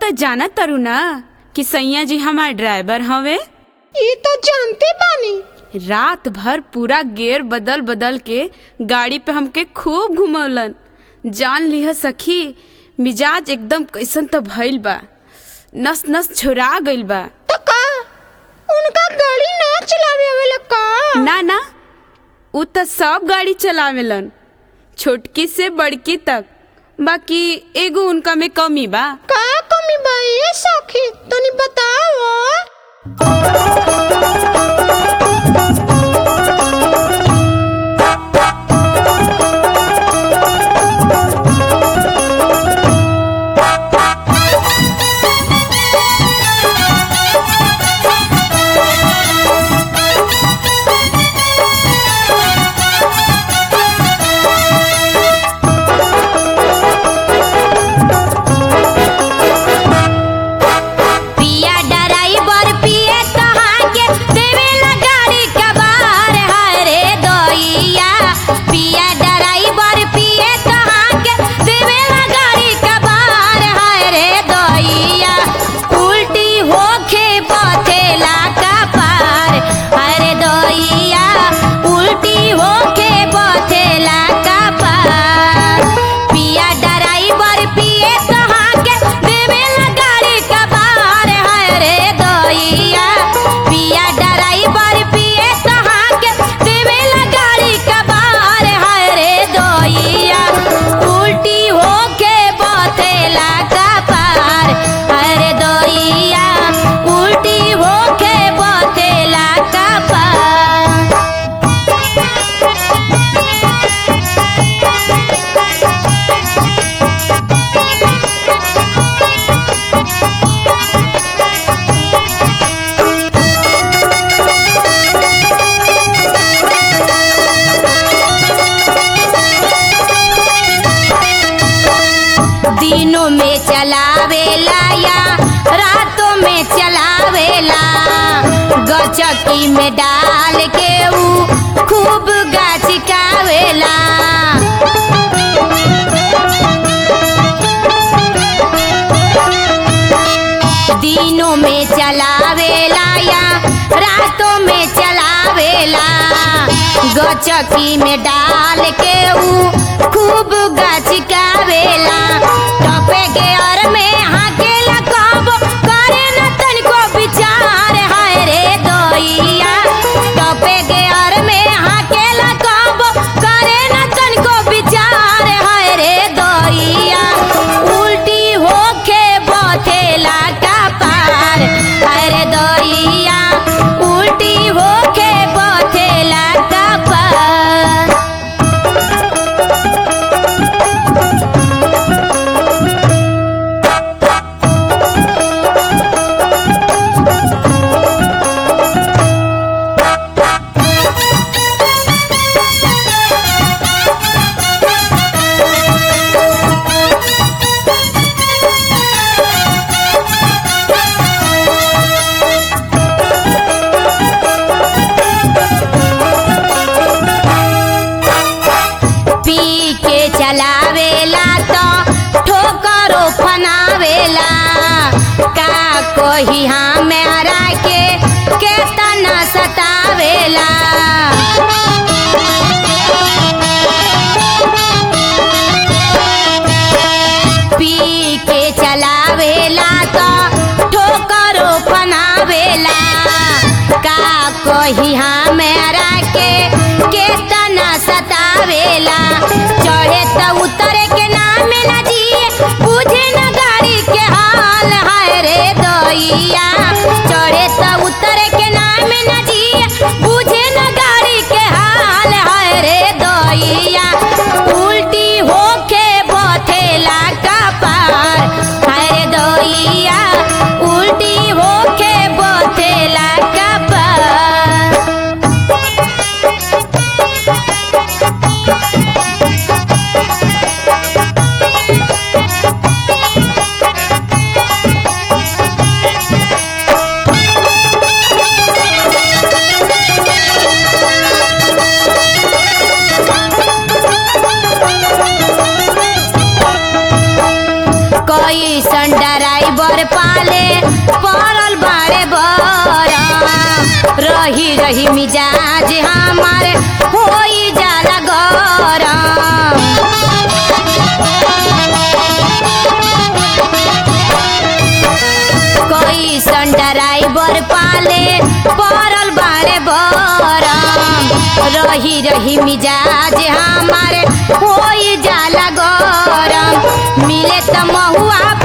त जाना तारू ना कि सैया जी हमार ड्राइवर हवे ई तो जानते बानी रात भर पूरा गेयर बदल बदल के गाड़ी पे हमके खूब घुमौलन जान लिह सखी मिजाज एकदम कैसन त भइल बा नस नस छुरा गइल बा तो का उनका गाड़ी ना चलावे आवेला का ना ना उ त सब गाड़ी चलावेलन छोटकी से बड़की तक बाकी एगो उनका में कमी बा का कमी बा ये सखी तनी बताओ पिया ड्राइवर पिए कहाँ के देवेला गाड़ी कबार हरे दोइया पिया ड्राइवर पिए कहाँ के देवेला गाड़ी कबार हरे दोइया उल्टी होके पथेला का पार हरे दोइया उल्टी होके पथेला का पार पिया ड्राइवर पिए कहाँ के देवेला गाड़ी कबार हरे दोइया पिया ड्राइवर पिए कहाँ के देवेला गाड़ी कबार हरे दोइया उल्टी होके बथेला का पार हरे दोइया उल्टी होके बथेला का पार दिनों में चलावेला या रातों में चलावेला गचकी में डाल के ऊ खूब गाछिकावेला दिनों में चलावेला या रातों में चलावेला गचकी में डाल के ऊ खूब गचकावेला टपे के और में हाकेला कब करे न तनिको विचार हाय रे दोइया टपे के और में हाकेला कब करे न तनिको विचार हाय रे दोइया उल्टी होके बथेला का पार हाय रे दोइया उल्टी होके बथेला का पार पी के चलावेला तो ठोकरो फनावेला का कोही हमारा के केतना सतावेला पी के चलावेला तो ठोकरो फनावेला का कोही हमारा के केतना सतावेला चढ़े त उतरे के नाम न जिए बुझे न गाड़ी के हाल हाय रे दोइया चढ़े त उतरे के नाम न जिए बुझे न गाड़ी के हाल हाय रे दोइया उल्टी होके बथेला का पार हाय रे दोइया उल्टी होके बथेला का पार रही मिजाज हमार होई जाला गरम कैसन ड्राइवर पाले पड़ल बाड़े बरम रही रही मिजाज हमारे होई जाला गरम मिले त महुआ